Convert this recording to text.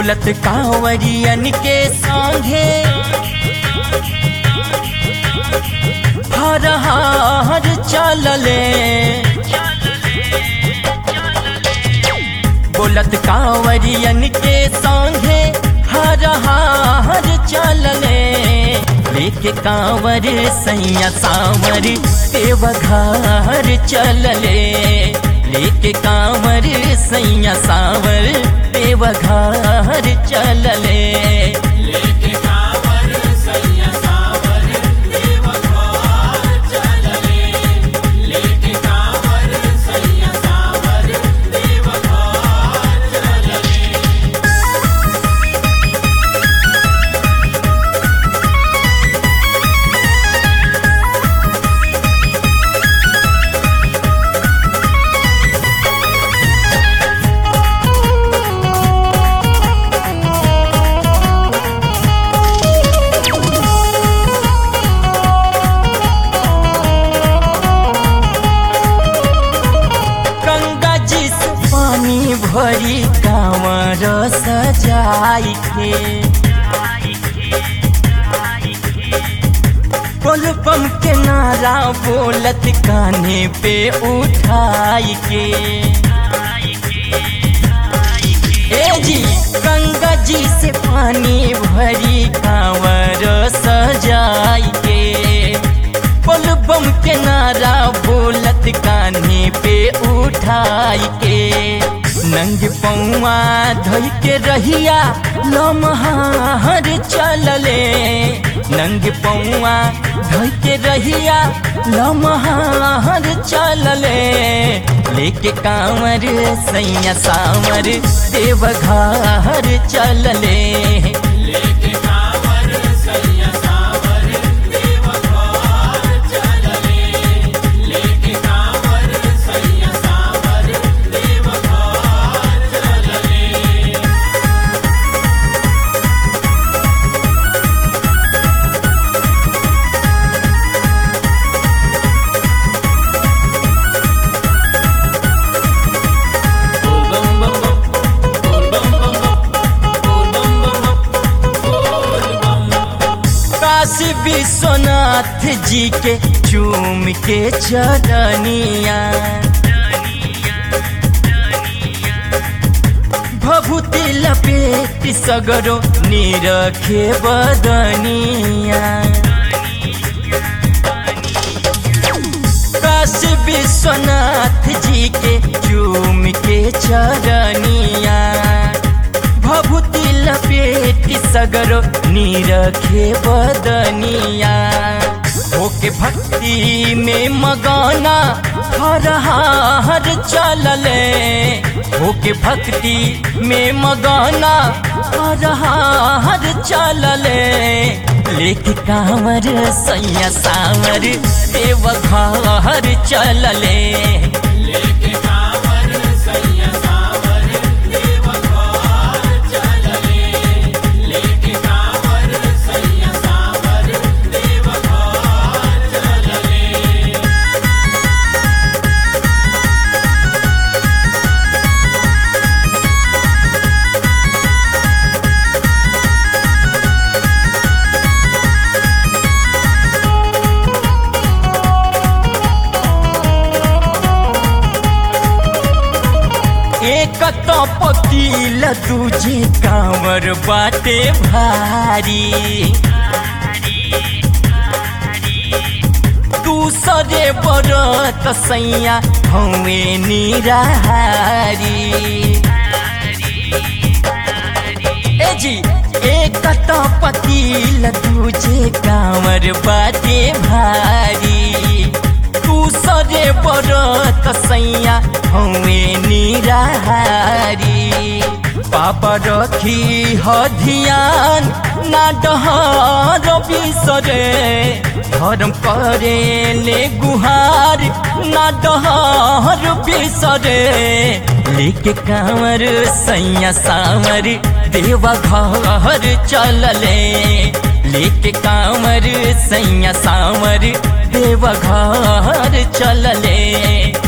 बोलत कांवरियन के संगे हर हर चलले बोलत कांवरियन के संगे हर हर चलले लेके कांवर सैया सावर देवघर चलले लेके कांवर सैया सावर देवघर चलले लेके कांवर सैया सावर देवघर चलले लेके कांवर सैया सावर देवघर चलले गंगा जी से पानी भरी कांवर सजाई के पम के नारा बोलत काने पे उठाई के ए जी गंगा जी से पानी भरी कांवर सजाई के पल बम के नारा बोलत कान्हे पे उठाई के नंग पौआ धोई के रहिया लमहार चलले नंग पौआ धोई के रहिया लमहार चलले लेके कांवर सैया सावर देवघर चलले लेके कांवर सैया सावर देवघर चलले लेके कांवर सैया सावर देवघर चलले काशी विश्वनाथ जी के चूम के चरनिया भभूति लपेट सगरो निरखे बदनिया काशी विश्वनाथ जी के चूम के चरनिया भभूति लपेट सगरो निरखे बदनिया होके भक्ति में मगाना हर हर चलले होके भक्ति में मगाना हर हर चलले लेके कांवर सैया सावर देवघर चलले लेके कांवर सैया सावर देवघर चलले लेके कांवर सैया सावर देवघर चलले एक तो पकील दूजे कांवर बाटे भारी दूसरे बरत सैया हवे निराहारी ए जी एक तो पकील दूजे कांवर बाटे भारी दूसरे बरत सैया हवे निराहारी पापा रखी ह ध्यान ना डहर बिसरे धर्म करे ले गुहार ना डहर बिसरे लेके कांवर सैया सावर देवा घर चलले लेके कांवर सैया सावर देवा घर चलले